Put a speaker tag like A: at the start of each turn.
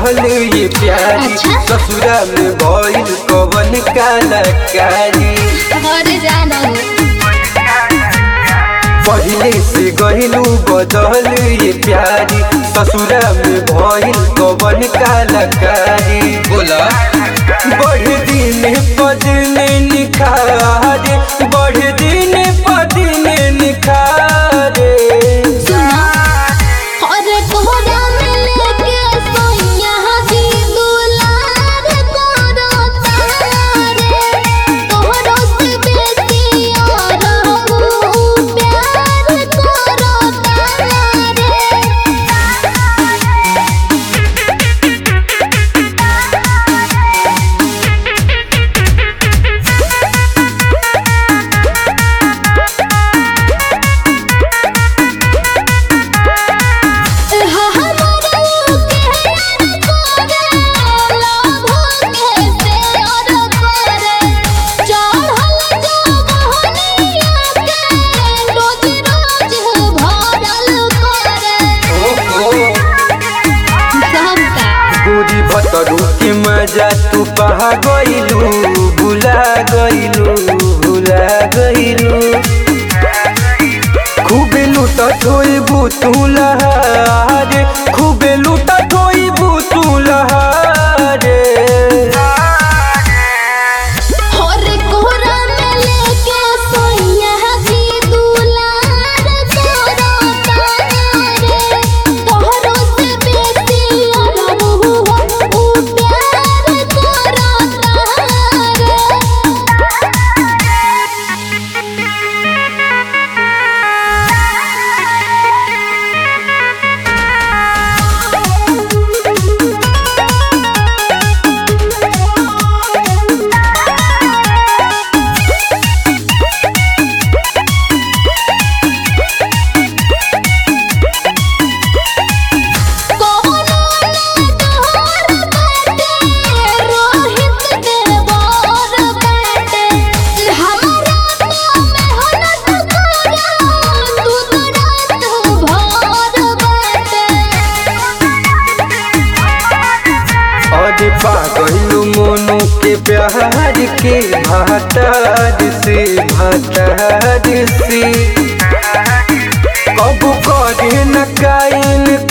A: बदल ये प्यारी
B: अच्छा?
A: ससुरा में भइल कवन कलाकारी
B: घर जाना हो
A: पहले से गहिलू बदल ये प्यारी ससुरा में भइल कवन कलाकारी बोला बढ़ दिन पदने निखारे बढ़ दिन पदने निखारे
B: सुना और कोहरा में लेके सोइया जी दुलार करो तारे तोहरो से बेसी और हम प्यार करो तारे
A: गोरी भतरू के मजा तू पहा गइलू भुला गइलू भुला गइलू खूबे लूटा थोइबू तू लहारे खूबे लूटा थोइबू तू लहारे अरे पागलू मोनू के प्यार के भातार से भातार से कब करे न काइन